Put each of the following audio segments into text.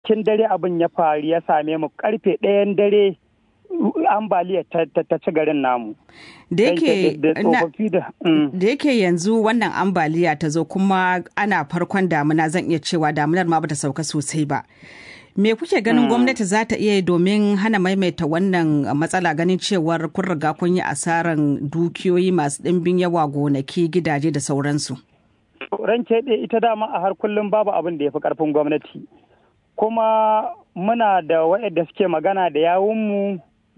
kin dare abin ya faru ya same mu karfe ɗayan dare ambaliya ta ci garin namu. Da yake yanzu wannan ambaliya ta zo kuma ana farkon damuna zan iya cewa damunar ma bata sauka sosai ba. Me kuke ganin gwamnati za ta iya domin hana maimaita wannan matsala ganin cewar kun riga kun yi asaran dukiyoyi masu ɗimbin yawa gonaki gidaje da sauransu? Ranke ita dama a har kullum babu abin da ya fi ƙarfin gwamnati. Kuma muna da waɗanda suke magana da yawunmu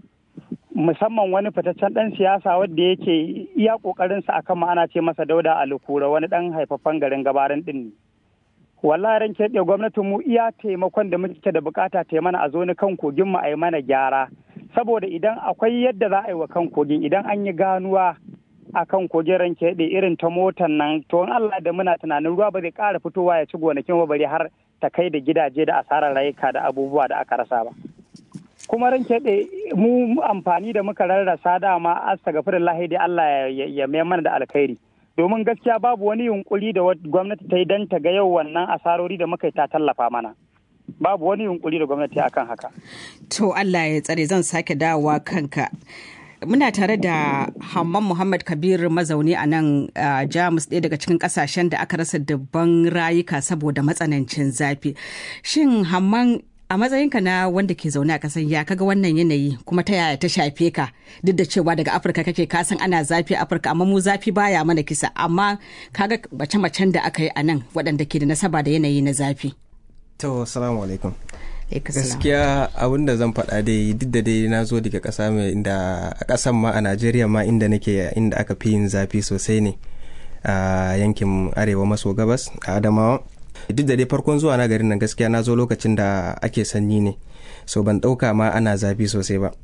musamman wani fitaccen ɗan siyasa wadda yake iya ƙoƙarinsa akan ma'ana ce masa dauda alukura wani ɗan haifaffen garin gabarin ɗin ne. wallahi ran keɓe gwamnatin mu iya taimakon da muke da bukata ta mana a zo ni kan kogin mu a yi mana gyara saboda idan akwai yadda za a yi wa kan kogin idan an yi ganuwa a kan kogin ran keɓe irin ta motan nan to in Allah da muna tunanin ruwa ba zai ƙara fitowa ya ci gonakin ba bari har ta kai da gidaje da asarar rayuka da abubuwa da aka rasa ba kuma ran keɓe mu amfani da muka rarrasa dama astagfirullah dai Allah ya mai mana da alkhairi domin gaskiya babu wani yunkuri da gwamnati ta yi don ta ga yau wannan asarori da muka yi ta tallafa mana babu wani yunkuri da gwamnati akan haka to Allah ya tsare zan sake dawowa kanka muna tare da Hamman Muhammad Kabir mazauni a nan Jamus ɗaya daga cikin ƙasashen da aka rasa dubban rayuka saboda matsanancin zafi shin Hamman a matsayinka na wanda ke zaune a kasan ya kaga wannan yanayi kuma ta yaya ta shafe ka duk da cewa daga afirka kake kasan ana zafi a afirka amma mu zafi baya mana kisa amma kaga mace-macen da aka yi a nan waɗanda ke da nasaba da yanayi na zafi to salamu alaikum gaskiya abin da zan faɗa dai duk da dai na zo daga ƙasa mai inda a ƙasan ma a najeriya ma inda nake inda aka fi yin zafi sosai ne a yankin arewa maso gabas a adamawa duk da dai farkon zuwa na garin nan gaskiya na zo lokacin da ake sanyi ne so ban ɗauka ma ana zafi sosai ba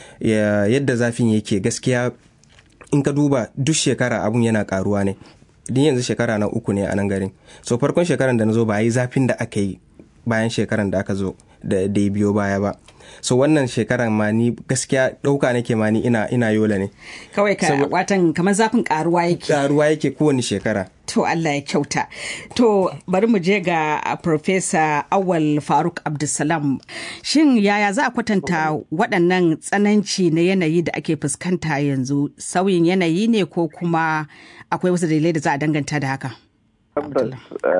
yadda zafin yake gaskiya in ka duba duk shekara abun yana karuwa ne din yanzu shekara na uku ne a nan garin so farkon shekaran da na zo ba yi zafin da aka yi bayan shekaran da aka zo da ya biyo baya ba so wannan shekaran ma ni gaskiya ɗauka nake ma ni ina ina yola ne kawai ka watan kamar zafin karuwa yake karuwa yake kowane shekara to Allah ya kyauta to bari mu je ga Profesa Awal Faruk Abdulsalam shin yaya za a kwatanta waɗannan tsananci na yanayi da ake fuskanta yanzu sauyin yanayi ne ko kuma akwai wasu dalilai da za a danganta da haka tabbas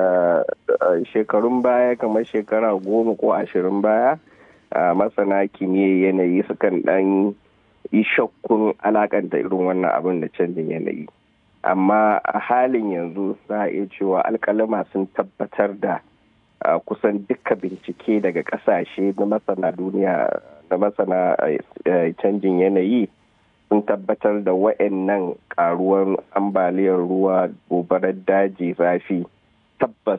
shekarun baya kamar shekara goma ko ashirin baya masana kimiyyar yanayi sukan dan yi shakkun alakanta irin wannan abin da canjin yanayi amma a halin yanzu za a iya cewa alkalama sun tabbatar da kusan duka bincike daga kasashe na masana duniya na masana canjin yanayi sun tabbatar da wa'annan karuwan ambaliyar ruwa gobarar daji zafi tabbas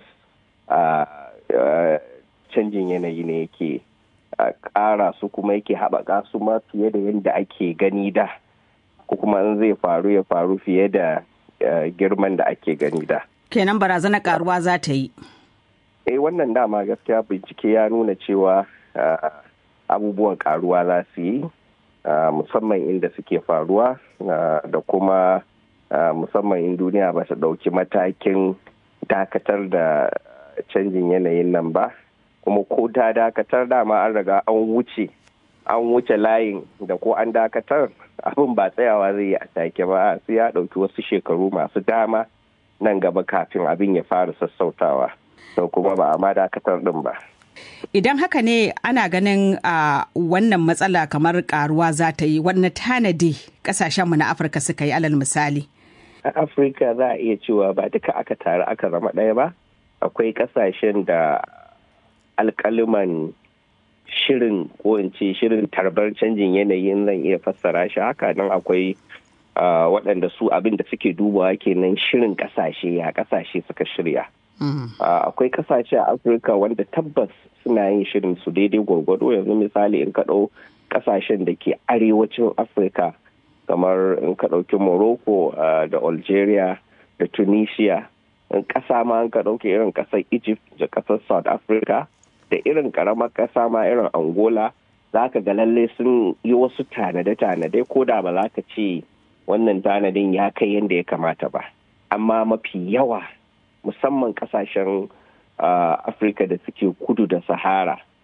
canjin yanayi ne yake ƙara su kuma yake haɓaka su ma fiye da yadda ake gani da ko kuma in zai faru ya faru fiye da girman da ake gani da kenan barazana karuwa za ta yi eh wannan dama gaskiya bincike ya nuna cewa abubuwan karuwa za su yi musamman inda suke faruwa da kuma musamman in duniya ba ta ɗauki matakin dakatar da canjin yanayin nan ba kuma ko ta dakatar dama an riga an wuce an wuce layin da ko an dakatar abin ba tsayawa zai yi a take ba sai ya ɗauki wasu shekaru masu dama nan gaba kafin abin ya fara sassautawa to kuma ba a ma dakatar ɗin ba Idan haka ne ana ganin a wannan matsala kamar karuwa za ta yi wannan tanadi kasashenmu na Afirka suka yi alal misali. A Afirka za a iya cewa ba duka aka taru aka zama ɗaya ba. Akwai kasashen da alkaliman shirin ko in ce shirin tarbar canjin yanayin zan iya fassara shi haka nan akwai waɗanda su abin da suke dubawa kenan shirin ƙasashe ya ƙasashe suka shirya. akwai kasashe a afirka wanda tabbas suna yin shirin su daidai gwargwado yanzu misali in ka ɗau kasashen da ke arewacin afirka kamar in ka ɗauki morocco da algeria da tunisia in ƙasa ma in ka ɗauki irin ƙasar egypt da ƙasar south africa da irin ƙaramar ƙasa ma irin angola za ka ga lalle sun yi wasu tanade-tanade ko da ba za ka ce wannan tanadin ya kai yadda ya kamata ba amma mafi yawa musamman kasashen afirka da suke kudu da sahara